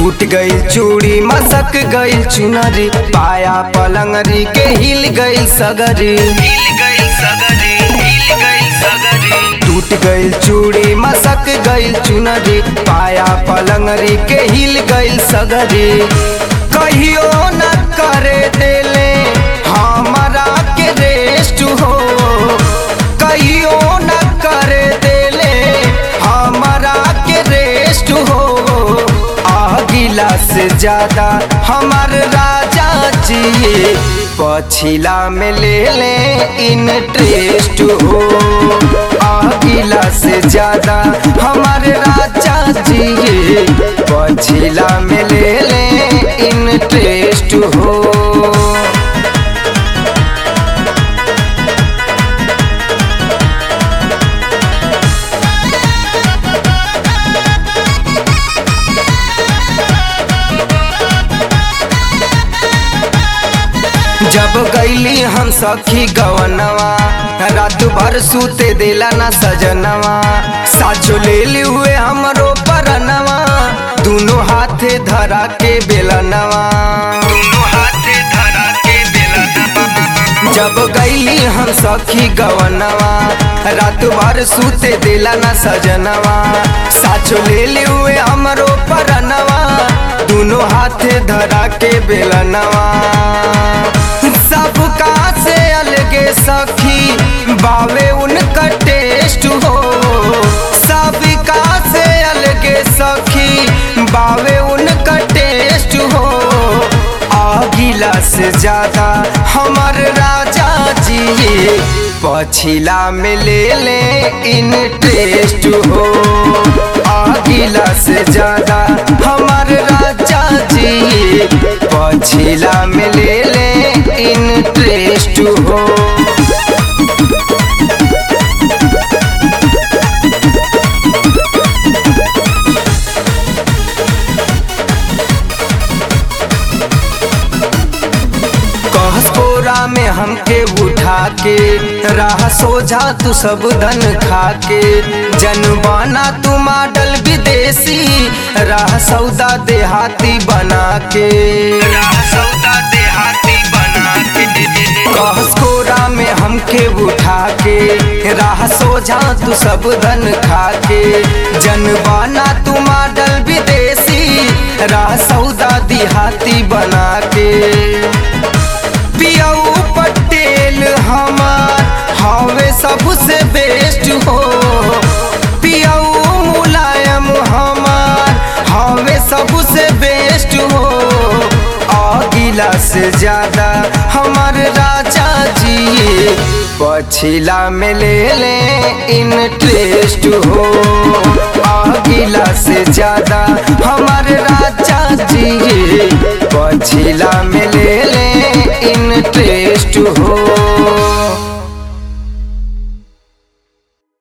टूट गई चूड़ी मसक गई चुनरी पाया पलंगरी के हिल गई सगरी टूट गई चूड़ी मसक गई चुनरी पाया पलंगरी के हिल गई सगरी कहियो न करे देले हमारा के रेस्ट हो कहियो न करे देले हमारा के रेस्ट हो आगिला से ज्यादा हमार राजा जी पछिला में ले ले इंटरेस्ट हो आगिला से ज्यादा हमारे राजा जी पछिला में ले ले इंटरेस्ट हो जब गईली हम सखी गवनवा रात भर सूते देला ना सजनवा साचो ले ली हुए हमरो परनवा दोनों हाथे धरा के बेलनवा जब गईली हम सखी गवनवा रात भर सूते देला ना सजनवा साचो ले ली हुए हमरो परनवा दोनों हाथे धरा के बेलनवा सबका से अलगे सखी बावे उनका टेस्ट हो सबका से अलगे सखी बावे उनका टेस्ट हो आगिला से ज्यादा हमर राजा जी पछिला में ले ले इंटरेस्ट हो आगिला से ज्यादा हमर राजा जी पछिला में ले ले इंटरेस्ट हो कहसकोरा में हमके उठा के राह सोझा तू सब धन खा के जनबाना तू मॉडल विदेशी राह सौदा देहाती बना के कहसकोरा में हमके उठा के राह सोझा तू सब धन खा के जनबाना तू मॉडल विदेशी राह सौदा देहाती बना के पियाऊ पटेल हमार हवे सबसे बेस्ट हो पियाऊ मुलायम हमार हवे सबसे बेस्ट हो आगिला से ज्यादा हमार राजा जी पछिला में ले ले इंटरेस्ट हो आगिला से ज्यादा हमार राजा जी पछिला में